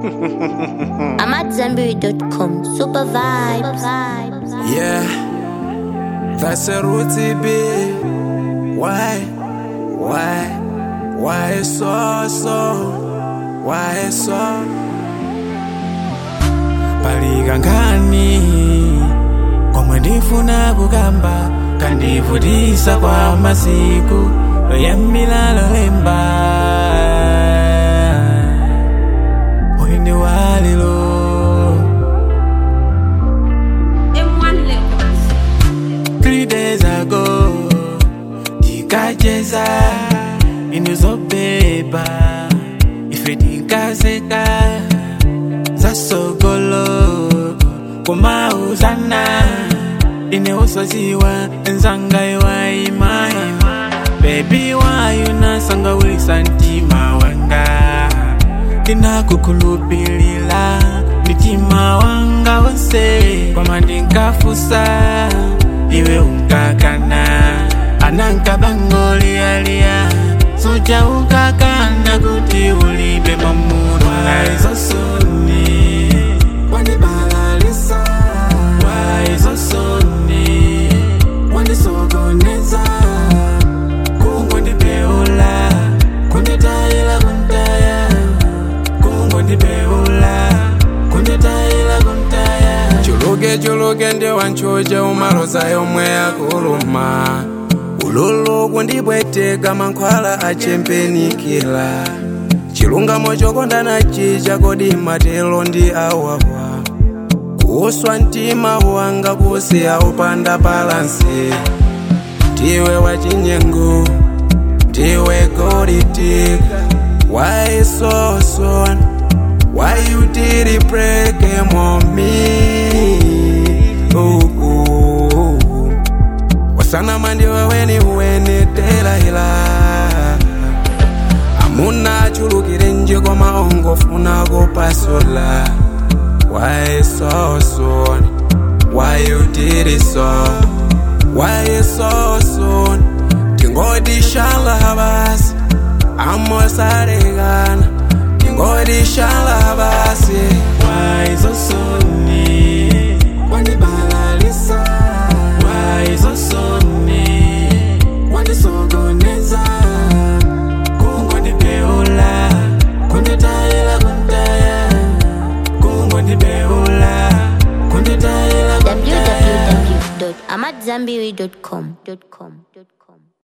I'm at Zenberry.com. Super vibes. Yeah, that's a route be. Why, why, why so so, why so? Palikangani komwe ndifuna kukamba kandivutisa kwa masiku yamilalo lemba mwini walilo Three days ago, ndikacheza inizobeba ife ndikazeka zasogolo kumauzana ineusoziwa nzanga iwayimayima bebi wayo nasangawilisa ntima wanga ndinakukhulupilila mitima wanga wonse kwama ndinkafusa iwe unkakana anankabangolialia suja ukakana kuti ulibe mamuno waizosoni wanibalalisa waizosoni wanisokoneza kungondibeula kunditayila kuntaya kungondibeula kunditayila kuntaya chuluke chuluke ndi wanchocha umaloza yomwe yakuluma ululu kundibweteka mankhwala achempenikila chilungamo chokondana chicha kodi matelo ndi awawa kuswa mtima wanga kusiya upanda balansi ndiwe wachinyengo ndiwe golitika why so soon why you did it break em on me ooh, ooh, ooh. wasana mandiwe weni weni telaila amuna achulukire nje koma ongofuna kupasola why so soon why you did it so why so soon tingodishala basi amosarekana tingodishala basi why so soon wanibalalisa why so soon wanisokoneza kungondibeula kunditayila kuntaya kungondibeula kunditayila kuntaya www.amatzambiri.com.